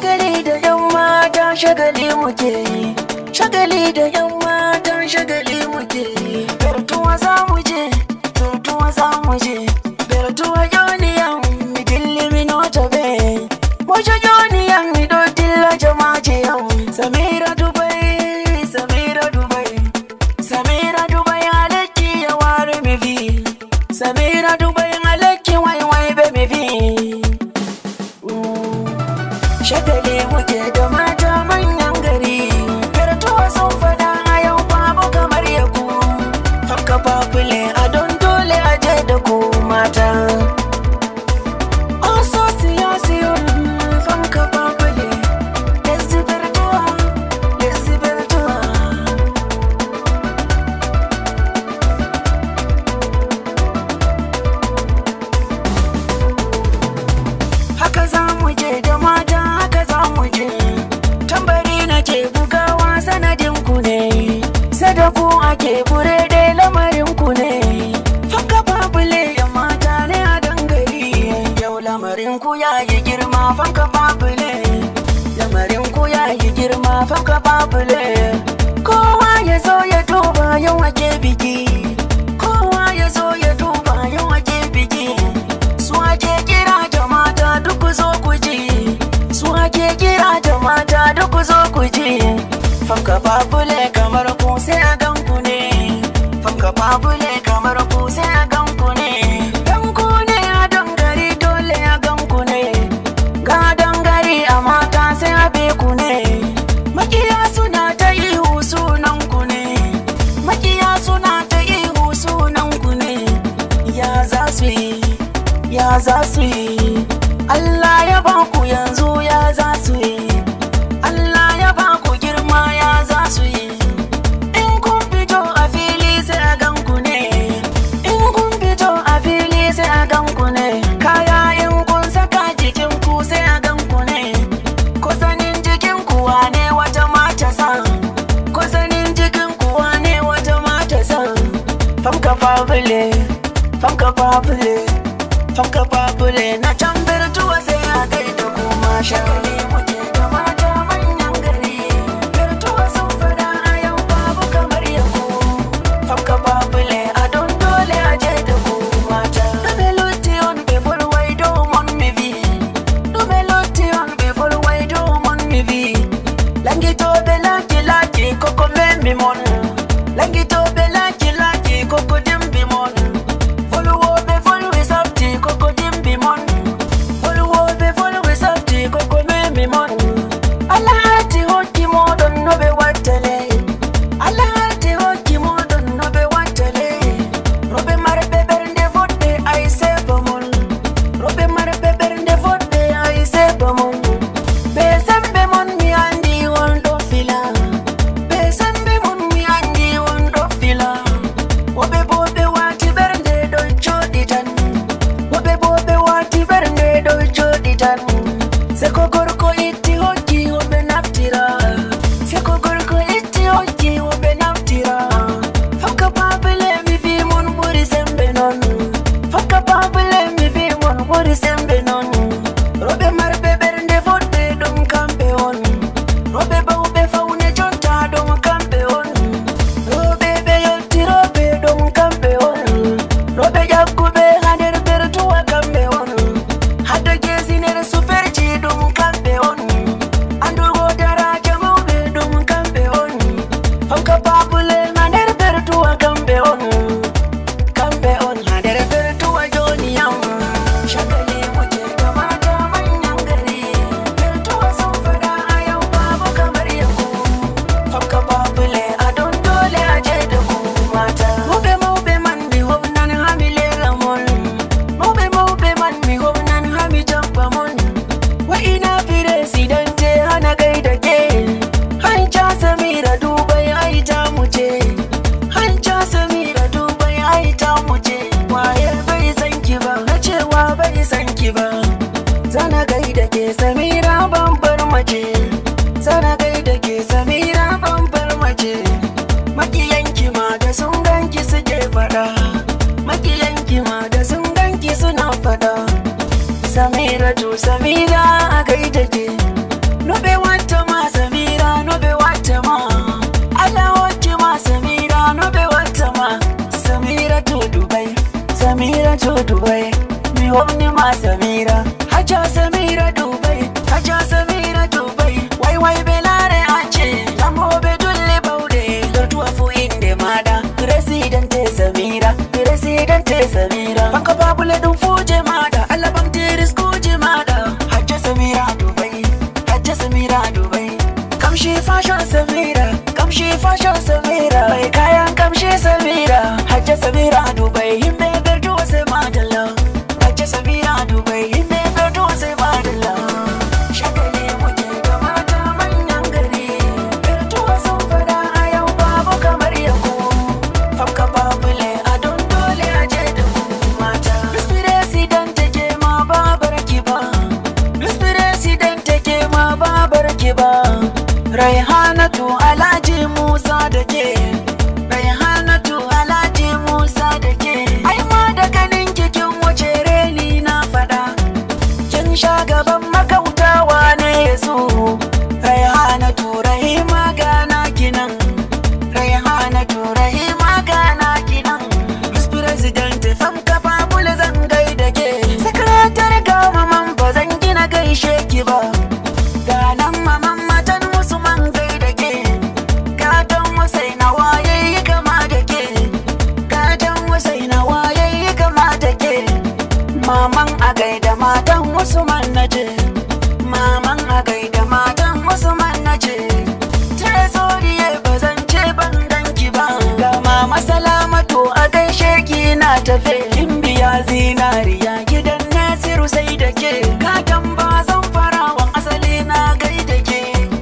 shagali da yan mata shagali muke yi shagali da yan mata shagali muke yi bertuwa za mu je bertuwa za mu je bertuwa yoniyan mi dilli mi nota be mojo yoniyan mi do dilla jamaje yan samira dubai samira dubai samira dubai alaki ya ware mi vi samira dubai alaki wai wai be mi vi shagali muke da mata manyan gari kartuwa sun fada a yau babu kamar ya ku fanka fafule a don dole a je da ku mata oso siya siyo fanka fafule lesi bertuwa lesi bertuwa haka za mu je da mata haka za mu je tambari na ke bugawa sanadin ku ne sadaku ake bure dai lamarin ku ne fanka babule ya mata ne a dangare yau lamarin ku ya yi girma fanka babule lamarin ku ya yi girma fanka babule kowa ya zo ya duba yau ake biki kowa ya zo ya duba yau ake biki su ake kira da mata duk ku zo ku ji su ake kira da mata duk ku zo ku ji fanka babule kamar ku sai a gan ku ne fanka babule kamar ku sai a gan ku ne dan ku ne a dangare dole a gan ku ne ga dangare a mata sai a be ku ne makiya suna ta ihu sunan ku ne makiya suna ta ihu sunan ku ne ya za su yi ya za su yi Allah ya ba ku yanzu ya za su yi Allah ya ba ku girma ya za su yi in kun fito a fili sai a gan ku ne in kun fito a fili sai a gan ku ne kaya in kun saka jikin ku sai a gan ku ne kusanin jikin ku wane wata mata san kusanin jikin ku wane wata mata san famka fabule famka fabule famka fabule na tambar tuwa sai a gaida kuma shagali muke da mata manyan gari Birtuwa sun fada a yau babu kamar yabo famka fabule a don dole a je da ku mata Dube lutti on before wai domon mi vi Dube lutti on before wai domon mi vi Langito be laki laki koko me mi mon Langito be laki laki koko dimbi mon Follow be follow we sapti koko dimbi mon Follow be follow we sapti koko me mi mon Allah hati hoki modon no be watele Allah hati hoki modon no be watele Robe marbe bernde vodde ay sebo mon Robe marbe bernde vodde ay sebo mon Be sembe mon mi andi won do fila Be sembe mon mi andi won do fila Wobe bobe wati bernde do jodi tan Wobe bobe wati bernde do jodi tan Seko gorko itti hokki wobe naftira Seko gorko itti hokki wobe naftira Fakka babele mi fi mon buri sembe non Fakka babele mi fi mon buri sembe non Robe marbe bernde vodde dum kambe on Robe bawbe faune jonta dum kambe on Robe be yotti robe dum kambe on Robe jakkube hander bertuwa kambe on Hadda gesiner superji dum kambe on Andugo daraja mawɓe dum kambe on Fanka babule hander bertuwa kambe on kambe on hander bertuwa joni yam shagali muke da mata manyan gari bertuwa sun fada a yau babu kamar yau fanka babule a don dole a je da ku mata mawɓe mawɓe man mi hofnan hami lera mon mawɓe mawɓe man mi hofnan hami jamba mon wa'ina firesidante hana gaida ke hanca samira dubai ai ta mu ce hanca samira dubai ai ta mu ce waye bai san ki ba na cewa bai san ki ba zana gaida ke samira bambar mace zana gaida ke samira bambar mace makiyanki ma da sun ganki suke fada makiyanki ma da sun ganki suna fada samira to samira a gaida ke to Dubai mi homni ma Samira Haja Samira Dubai Haja Samira Dubai wai wai belare ace Lambo be dulle baude Lortuwa fu inde mada Presidente Samira Presidente Samira Fanka babule dum fuje mada Alabam tiris kuje mada Haja Samira Dubai Haja Samira Dubai Kamshi fashion Samira Kamshi fashion Samira Mai kayan kamshi Samira Hajja Samira Dubai Himbe gardu sai madalla Hajja Samira Dubai Himbe gardu sai madalla Shagali muke da mata manyan gari Gartuwa sun fada a yau babu kamar yako Famka babule a don dole a je da ku mata Miss President take ma babar ki ba Miss President take ma babar ki ba Raihanatu Alhaji Musa da ke Raihanatu Alhaji Musa da ke Ai ma da ganin kikin wuce reni na fada Kin sha gaban makautawa ne yazo Raihanatu Rahima gana kinan Raihanatu Rahima gana kinan Miss President fam kafa bula zan gaida ke Sakaratar gama man ba zan gina gaishe ki ba Ganan maman matan wasu man gaida ke Gadon wasai na waye yi kama da ke Gadon wasai na waye yi kama da ke Maman a gaida matan wasu man na ce Maman a gaida matan wasu man na ce Tresoriye ba zan ce ban danki ba Ga mama salamatu a gaishe ki na tafe Kin biya zinariya gidan Nasiru sai da ke Kakan ba zan farawan asali na gaida ke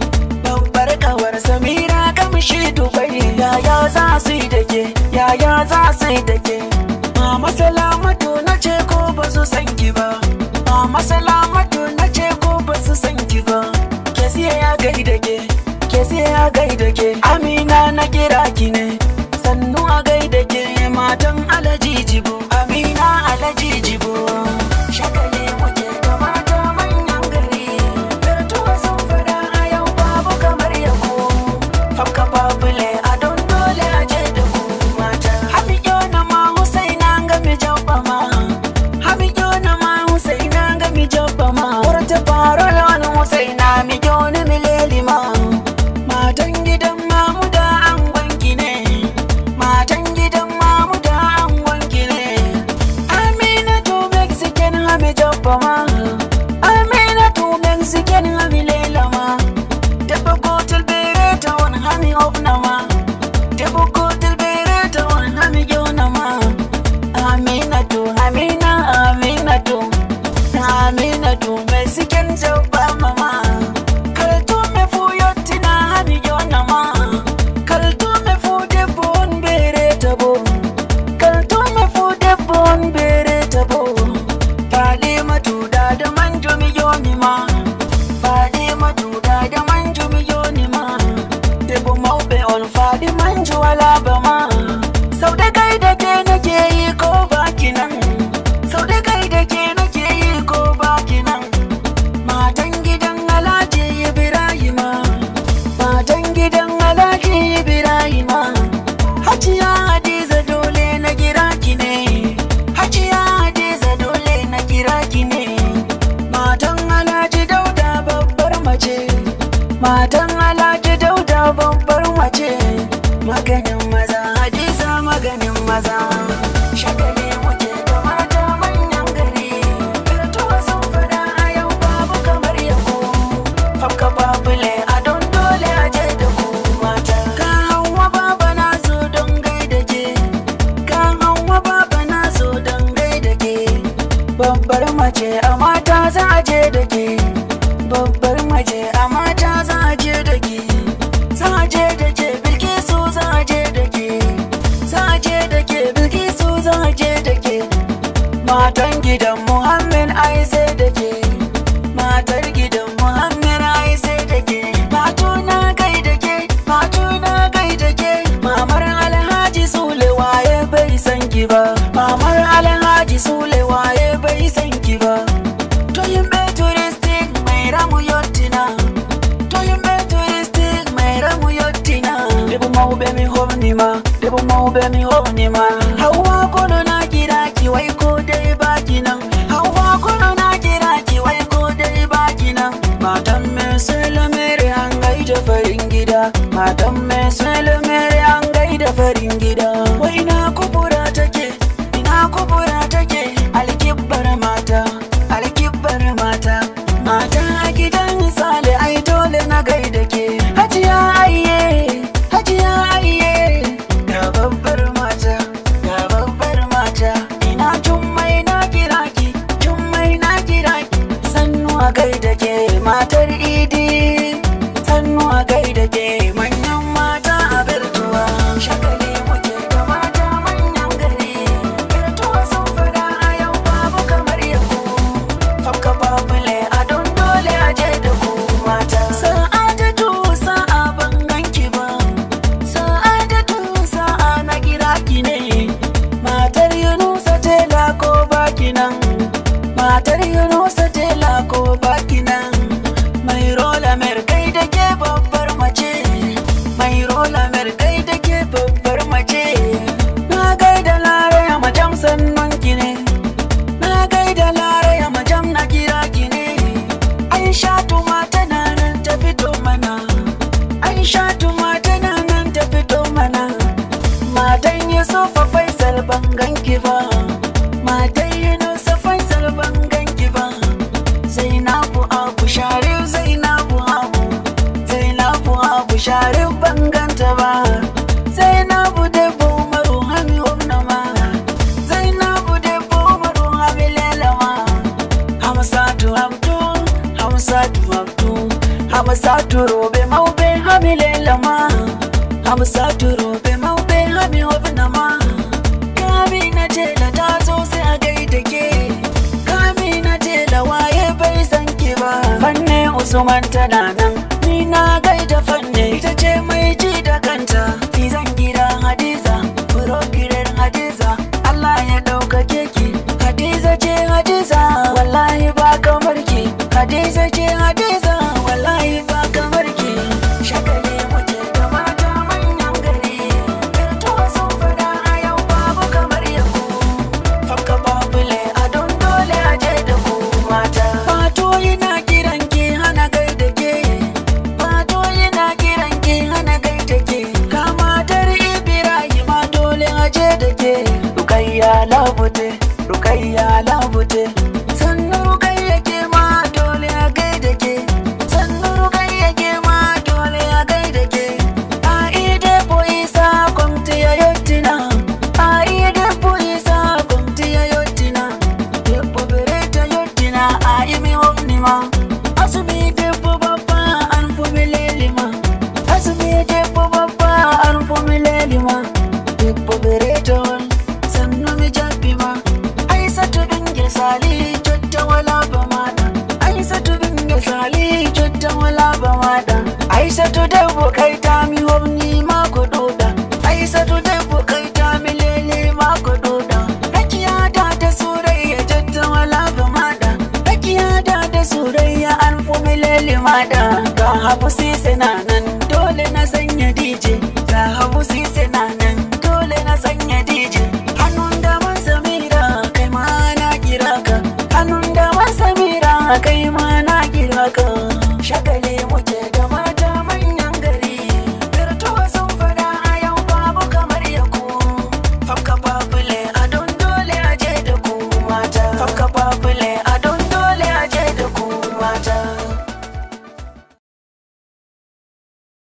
Babbar kawar Samira kamshi Dubai Yaya za su yi da ke Yaya za su yi da ke Mama salamatu na ce ko ba su san ki ba Mama salamatu na ce ko ba su san ki ba Ke siya ya gaida ke Ke siya ya gaida ke Amina na kira ki ne Sannu a gaida ke matan Alhaji Jibo Amina Alhaji Jibo Shagali muke da mata manyan gari Gartuwa sun fada a yau babu kamar yabo Famka babule a don dole a je da ku mata Hamiyo na ma Husaina ga mi jabba ma Hamiyo na ma Husaina ga mi jabba ma Wurta farol wani Husaina mi gyoni mi leli ma Matan gidan mamuda an gwanki ne Matan gidan mamuda an gwanki ne Aminatu Mexican hami jabba ma Aminatu Mexican hami lela ma Debbo gotel bere tawon hami ofnama Debbo gotel bere tawon hami jonama Aminatu Amina Aminatu Aminatu Mexican jabba mama Kaltu me fu yottina hami jonama Kaltu me fu debbo on bere tabo Kaltu me fu debbo on bere tabo Faɗi da da manjo mi yoni ma Faɗi da da manjo mi yoni ma Debo mauɓe on faɗi manjo wala ba ma Sau da kai da ke nake yi ko baki nan Sau da kai da ke nake yi ko baki nan Matan gidan Alhaji Ibrahima Matan gidan Alhaji Ibrahima Hajiya Hadiza dole na gira ki ne Hajiya Hadiza dole na gira ki ne Matan Alhaji Dauda babbar mace Matan Alhaji Dauda babbar mace Maganin maza Hadiza maganin maza Shagali muke da mata manyan gari Gartuwa sun fada a yau babu kamar yako Famka babule a don dole a je da ku mata Ka hawa baba na so don gaida ke Ka hawa baba na so don gaida ke Babbar mace a mata za a je da ke Babbar mace a mata za a je da ke Za a je da ke Bilkisu za a je da ke Za a je da ke Bilkisu za a je da ke Matan gidan Muhammad ai sai da ke Matar gidan Muhammad ai sai da ke Matu na kai da ke Matu na kai da ke Mamar Alhaji Sule waye bai san ki ba Mamar Alhaji Sule waye bai san ki ba To yimɓe touristic mai ramu yottina To yimɓe touristic mai ramu yottina Debo mawɓe mi homnima Debo mawɓe mi homnima Hauwa kono na kira ki wai ko mata matan mai sulmere an gaida farin gida wai ina kubura take ina kubura take alkibbar mata alkibbar mata mata a gidan misali ai dole na gaida ke hajiya aiye hajiya aiye ga babbar mata ga babbar mata ina jummai na kira ki jummai na kira ki sannu a gaida ke matar idi sannu a gaida ke manyan mata a birtuwa shakali muke da mata manyan gari birtuwa sun fada a yau babu kamar yau Fakka babule a don dole a je da ku mata. Sa'adatu sa'a ban ganki ba. Sa'adatu sa'a na kira ki ne. Matar Yunusa tela ko baki nan. Matar Yunusa tela ko baki nan. Mai rola mer kai da ke babbar mace. Mai rola mer kai da ke babbar mace. Na gaida laraya majam sannan ki ne. Na gaida laraya majam na kira ki ne Aisha tuma tana nan ta fito mana Aisha tuma tana nan ta fito mana Matan Yusufa Faisal ban ganki ba Matan Yunusa Faisal ban ganki ba Zainabu Abu Sharif Zainabu Abu Zainabu Abu Sharif ban ganta ba Zainabu Debo Umaru Hami Umnama Zainabu Debo Umaru Hami Lelama Hamsatu Abdu Hamsatu Abdu Hamsatu Robe Maube Hami Lelama Hamsatu Robe Maube Hami Umnama Kami na tela ta zo sai a gaida ke Kami na tela waye bai san ki ba Fanne Usman tana nan Ni na gaida fanne ita ce mai ji da kanta Ni zan gida Hadiza Furogiren Hadiza Allah ya ɗaukake ki Hadiza ce Hadiza Wallahi ba kamar ki Hadiza ce Hadiza Wallahi ba kamar ki Shakali muke da mata manyan gari Yartuwa sun fada a yau babu kamar yau Fakka babule a don dole a je da ku mata. Fato yana kiran ki hana gai da ke. Fato yana kiran ki hana gai da ke. Ka matar Ibrahima dole a je da ke. Rukayya labute, Rukayya labute. Sannu Rukayya ke ma dole a gai da ke. Sannu Rukayya ke ma dole a gai da ke. Aide po isa kwamti ya yottina. Aide po isa kwamti ya yottina. Debbo bereta yottina a imi omnima. Asumi debbo babba an fumi lelima. Asumi debbo babba an fumi lelima. Debbo bereta on sannu mi jabbima. Aisatu bingel sali jotta wala ba maɗa. Aisatu bingel sali jotta wala ba maɗa. Aisatu debbo kai tami homni ma ko ɗoɗa. Aisatu debbo kai tami lele ma ko ɗoɗa. Rakiyata da surayya jotta wala ba maɗa. Rakiyata da surayya an fumi lele maɗa. Ga habu sise na nan dole na sanya DJ. Ga habu sise na nan dole na sanya DJ. Hannun daman Samira kai ma na kira ka. Hannun daman Samira kai ma na kira ka. Shagale muke